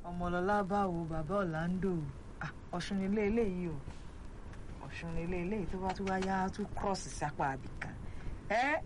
ọmọlọlá báwo bàbá ọ̀làǹdò Ah, ọ̀ṣun nílé eléyìí o ọ̀ṣun nílé eléyìí tó bá tún wá yá tún cross sápá àbìkan ẹ́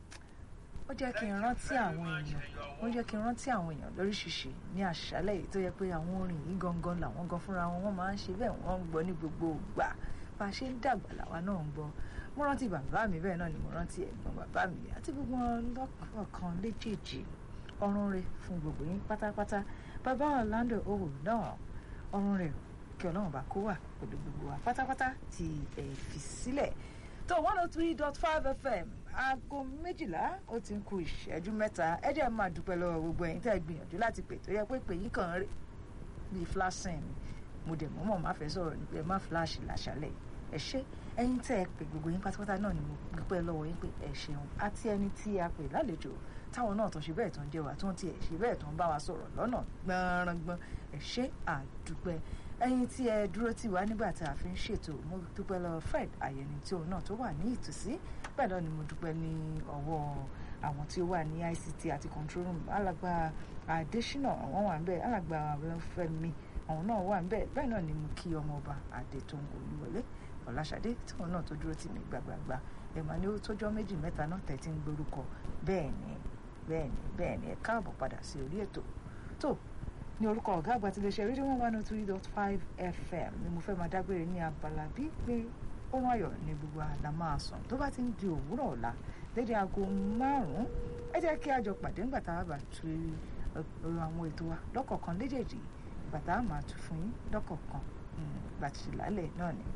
ó jẹ́ kí n rántí àwọn èèyàn ó jẹ́ kí n rántí àwọn èèyàn lóríṣiríṣi ní àṣálẹ̀ yìí tó yẹ pé àwọn orin yìí gangan làwọn gan fúnra wọn wọ́n máa ń ṣe bẹ́ẹ̀ wọ́n ń gbọ́ ní gbogbo ìgbà bá a ṣe ń dàgbà làwa náà ń gbọ́ mo rántí bàbá mi bẹ́ẹ̀ náà ni mo rántí ẹ̀gbọ́n bàbá mi àti gbogbo wọn lọ́kọ̀ọ̀kan léjèèjì ọrùn rẹ̀ fún gbogbo yín pátápátá bàbá Orlando owó náà ọrùn rẹ̀ kí ọlọ́run bá kó wà pẹ̀lú gbogbo wa pátápátá tí ẹ fi sílẹ̀ tó one oh three dot five fm aago méjìlá ó ti ń ku ìṣẹ́jú mẹ́ta ẹ jẹ́ máa dúpẹ́ lọ́wọ́ gbogbo ẹ̀yin tẹ́ ẹ gbìyànjú láti pè tó yẹ pé pè yín kàn ń rè bíi flashing ni mo dẹ̀ mọ́mọ́ má fẹ́ sọ̀rọ̀ ní pé ẹ má flash làṣálẹ̀ ẹ ṣé ẹ̀yin tẹ́ ẹ pè gbogbo yín pátápátá náà ni mo dúpẹ́ lọ́wọ́ yín pé ẹ ṣeun àti ẹni tí a pè lálejò táwọn náà tó ṣe bẹ́ẹ̀ tó ń jẹ́ wa tó ń tiẹ̀ ṣe bẹ́ẹ̀ tó ń bá wa sọ̀rọ̀ lọ́nà gbọ̀nrangbọ̀n ẹ ṣé àdúpẹ́ ẹ̀yin tí ẹ dúró tì wá nígbà tí a fi ń ṣètò mo dúpẹ́ lọ́wọ́ Fred Ayẹni tí òun náà tó wà ní ìtòsí bẹ́ẹ̀ náà ni mo dúpẹ́ ní ọwọ́ àwọn tí ó wà ní ICT àti control room alàgbà Adésínà àwọn wà ń bẹ̀ alàgbà Fẹ́mi àwọn náà wà ń bẹ̀ bẹ́ẹ̀ náà ni mo kí ọmọọba Adétòun Olúwọlé Ọláṣadé tí òun náà tó dúró tì mí gbàgbàgbà ẹ̀ máa ní ó tójọ́ méjì mẹ́ta náà tẹ̀tí ń gbórúkọ bẹ́ẹ̀ ni bẹ́ẹ̀ ni bẹ́ẹ̀ ni ẹ káàbọ̀ padà sí orí ètò tó ní orúkọ ọ̀gá àgbà tí iléeṣẹ́ rédíò one oh three dot five fm ni mo fẹ́ máa dágbére ní abala bí pé ohun ayọ̀ ní gbogbo àlá máa sàn tó bá ti ń di òwúrọ̀ ọ̀la dédé aago márùn-ún ẹ jẹ́ kí a jọ pàdé ńgbà tá a bá tu ọ̀rọ̀ àwọn ètò wa lọ́kọ̀ọ̀kan léjèèjì ìgbà tá a máa tu fún yín lọ́kọ̀ọ̀kan ìgbà tí ìlàlẹ̀ náà ni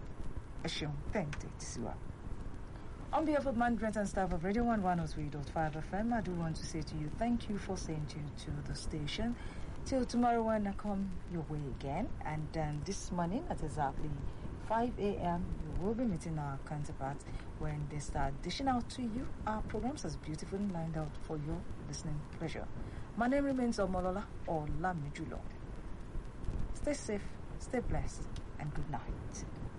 ẹ ṣeun tẹ̀ǹtẹ̀ tí sí wa. On behalf of management and staff of Radio 1 103.5 FM, I do want to say to you thank you for staying tuned to the station. Till tomorrow when I come your way again. And um, this morning at exactly 5 a.m., you will be meeting our counterparts when they start dishing out to you our programs as beautifully lined out for your listening pleasure. My name remains Omolola or Lamijulo. Stay safe, stay blessed, and good night.